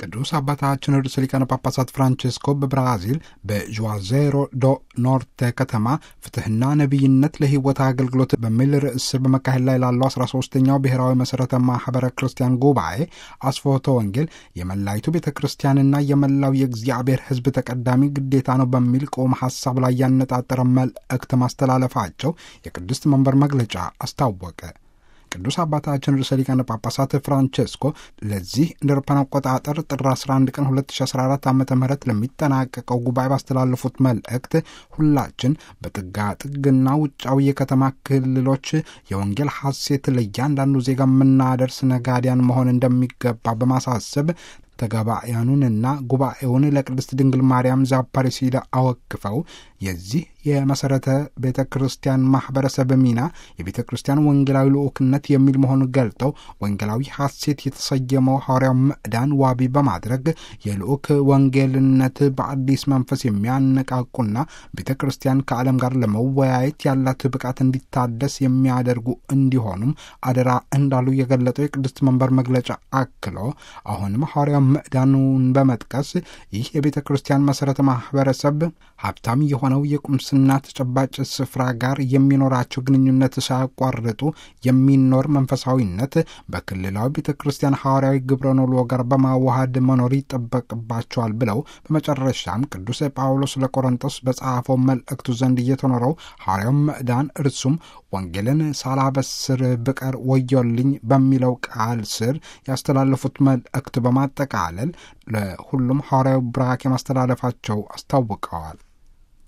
ቅዱስ አባታችን ርዕሰ ሊቃነ ጳጳሳት ፍራንቼስኮ በብራዚል በዡዋዜሮ ዶ ኖርቴ ከተማ ፍትሕና ነቢይነት ለሕይወት አገልግሎት በሚል ርዕስ በመካሄድ ላይ ላለው 13ኛው ብሔራዊ መሠረተ ማኅበረ ክርስቲያን ጉባኤ አስፎቶ ወንጌል የመላይቱ ቤተ ክርስቲያንና የመላው የእግዚአብሔር ሕዝብ ተቀዳሚ ግዴታ ነው በሚል ቆም ሐሳብ ላይ ያነጣጠረ መልእክት ማስተላለፋቸው የቅድስት መንበር መግለጫ አስታወቀ። ቅዱስ አባታችን ርዕሰ ሊቃነ ጳጳሳት ፍራንቼስኮ ለዚህ እንደ አውሮፓውያን አቆጣጠር ጥር 11 ቀን 2014 ዓ ም ለሚጠናቀቀው ጉባኤ ባስተላለፉት መልእክት ሁላችን በጥጋ ጥግና ውጫዊ የከተማ ክልሎች የወንጌል ሐሴት ለእያንዳንዱ ዜጋ የምናደርስ ነጋዲያን መሆን እንደሚገባ በማሳሰብ ተጋባያኑንና ጉባኤውን ለቅድስት ድንግል ማርያም ዛፓሪሲዳ አወክፈው የዚህ የመሠረተ ቤተ ክርስቲያን ማኅበረሰብ ሚና የቤተ ክርስቲያን ወንጌላዊ ልዑክነት የሚል መሆኑን ገልጠው ወንጌላዊ ሐሴት የተሰየመው ሐዋርያው ምዕዳን ዋቢ በማድረግ የልዑክ ወንጌልነት በአዲስ መንፈስ የሚያነቃቁና ቤተ ክርስቲያን ከዓለም ጋር ለመወያየት ያላት ብቃት እንዲታደስ የሚያደርጉ እንዲሆኑም አደራ እንዳሉ የገለጠው የቅድስት መንበር መግለጫ አክሎ አሁንም ሐዋርያው ምዕዳኑን በመጥቀስ ይህ የቤተ ክርስቲያን መሠረተ ማኅበረሰብ ሀብታም የሆነው የቁምስና ተጨባጭ ስፍራ ጋር የሚኖራቸው ግንኙነት ሳያቋርጡ የሚኖር መንፈሳዊነት በክልላዊ ቤተ ክርስቲያን ሐዋርያዊ ግብረ ኖሎ ጋር በማዋሃድ መኖር ይጠበቅባቸዋል ብለው በመጨረሻም ቅዱስ ጳውሎስ ለቆሮንቶስ በጸሐፈው መልእክቱ ዘንድ እየተኖረው ሐዋርያው ምዕዳን እርሱም ወንጌልን ሳላበስር ብቀር ወዮልኝ በሚለው ቃል ስር ያስተላለፉት መልእክት በማጠቃለል ለሁሉም ሐዋርያዊ ብራክ ማስተላለፋቸው አስታውቀዋል።